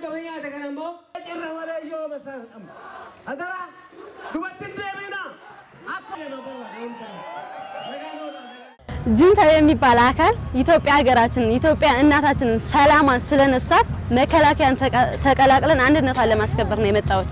Wanta fayyaa ta'e kana immoo cirra malee yoo masa adara dubartiin deemina akka ጁንታ የሚባል አካል ኢትዮጵያ ሀገራችንን ኢትዮጵያ እናታችንን ሰላሟን ስለነሳት መከላከያን ተቀ- ተቀላቅለን አንድነቷን ለማስከበር ነው የመጣሁት።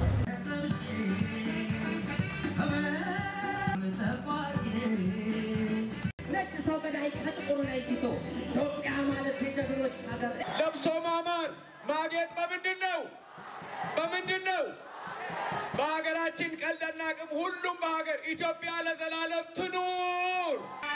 ነጭ ሰው ገዳይ ከጥቁሩ ለይቶ ኢትዮጵያ ማለት የጀግኖች ሀገር ለብሶ ማማር ማጌጥ በምንድን ነው? በምንድን ነው? በሀገራችን ቀልድና አቅም ሁሉም በሀገር ኢትዮጵያ ለዘላለም ትኑር።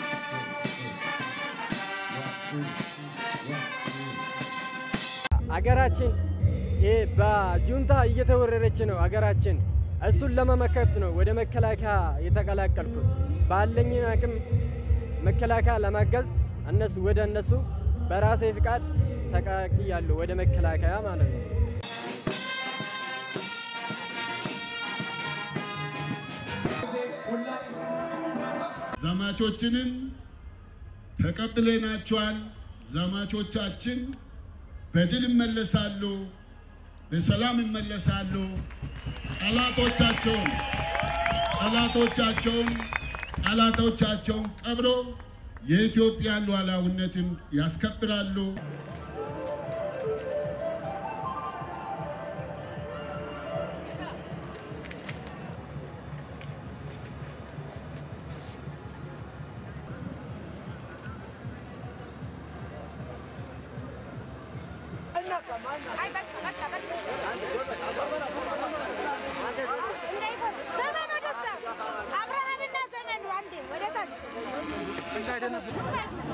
አገራችን ይሄ በጁንታ እየተወረረች ነው። አገራችን እሱን ለመመከት ነው ወደ መከላከያ የተቀላቀልኩት። ባለኝ አቅም መከላከያ ለማገዝ እነሱ ወደ እነሱ በራሴ ፍቃድ ተቀላቅያለሁ ወደ መከላከያ ማለት ነው። ዘማቾችንን ተቀብለናቸዋል። ዘማቾቻችን በድል ይመለሳሉ፣ በሰላም ይመለሳሉ። ጠላቶቻቸውን ጠላቶቻቸውን ጠላቶቻቸውን ቀብሮ የኢትዮጵያን ሉዓላዊነትን ያስከብራሉ። ዘመን ወደዛ አብርሃምና ዘመኑ አንዴ ወደ ታች